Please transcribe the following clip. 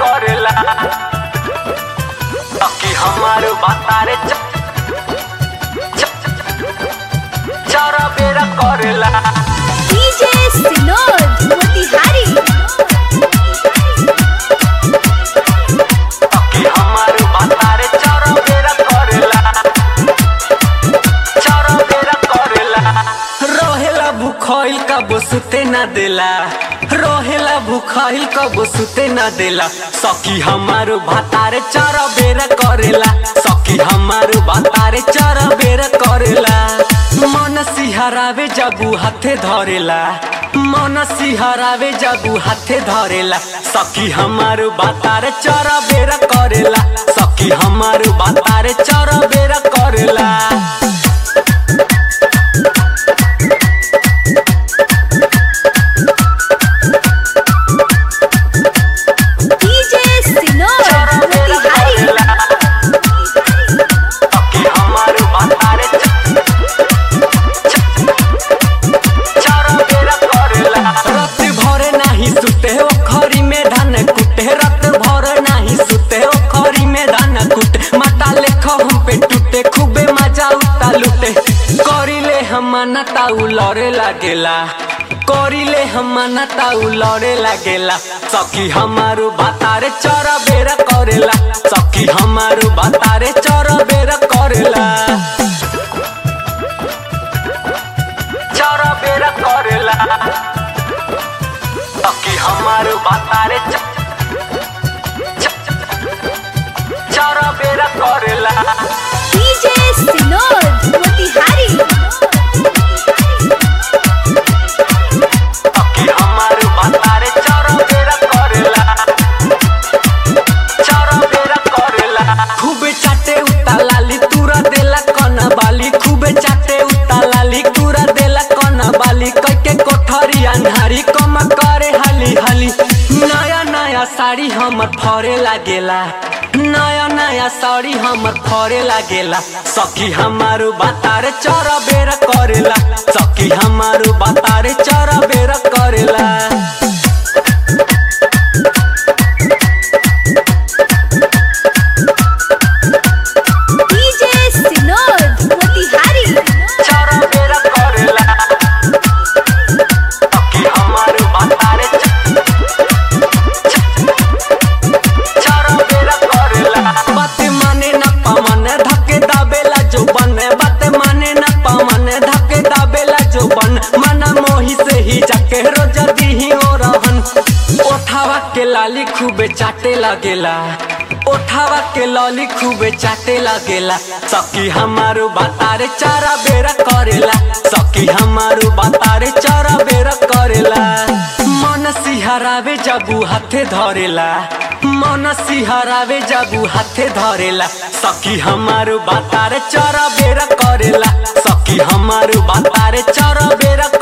करेला कि हमार बातारे च- च- चारा बेरा करेला DJ Sinod Motihari कि हमार बातारे चारा बेरा करेला चारा बेरा करेला रहेला भूखइल कब सुते ना देला रहेला भूखइल कब सुते ना देला सखी हमार भातारे चारा बेरा करेला सखी हमार भातारे चारा बेरा करेला मन सिहरावे जबू हाथे धरेला मन सिहरावे जबू हाथे धरेला सखी हमार बातारे चारा बेरा करेला सखी हमार बातारे चारा बेरा करेला DJ Sinod Motihari कि हमार बातारे चारा बेरा करेला रात भरे नाही सुते ओ खरी में धान कुटे रात भरे नाही सुते ओ खरी में धान कुटे माता लेख हम पे टूटे खूबे मजा उता लुटे करिले हम ना ताऊ लड़े लागेला करिले हम ना ताऊ लड़े लागेला सखी हमारू बातारे चरा बेरा करेला सखी हमारू बातारे चरा बेरा करेला चारा बेरा करेला सखी हमार बातारे च- च- चारा बेरा करेला DJ Sinod Motihari सखी हमार बातारे चारा बेरा करेला चारा बेरा करेला खूबे चाटे उता लाली तूरा देला कना बाली खूबे चाटे उता लाली तूरा देला कना बाली कैके कोठरी अन्हारी कम करे हाली हाली नया नया साड़ी हमर फरे लागेला नया नया साड़ी हमर फरे लागेला सखी हमारू बातारे चरा बेरा करेला सखी हमारू बातारे चरा बेरा करेला DJ Sinod Motihari चारा बेरा करेला सखी हमार बातारे च- च- चारा बेरा करेला बात माने न पवन धके दाबेला जो बन बात माने न पवन धके दाबेला जो बन मना मोही से ही जाके रोज दीही हो रहन ओठावा के लाली खूबे चाटे लगेला ओठावा के लॉली खूबे चाटे लगेला सखी हमारू बातारे चारा बेरा करेला सखी हमारू बातारे चारा बेरा करेला मन सिहरावे जबू हाथे धरेला मन सिहरावे जबू हाथे धरेला सखी हमारू बातारे चारा बेरा करेला सखी हमारू बातारे चारा बेरा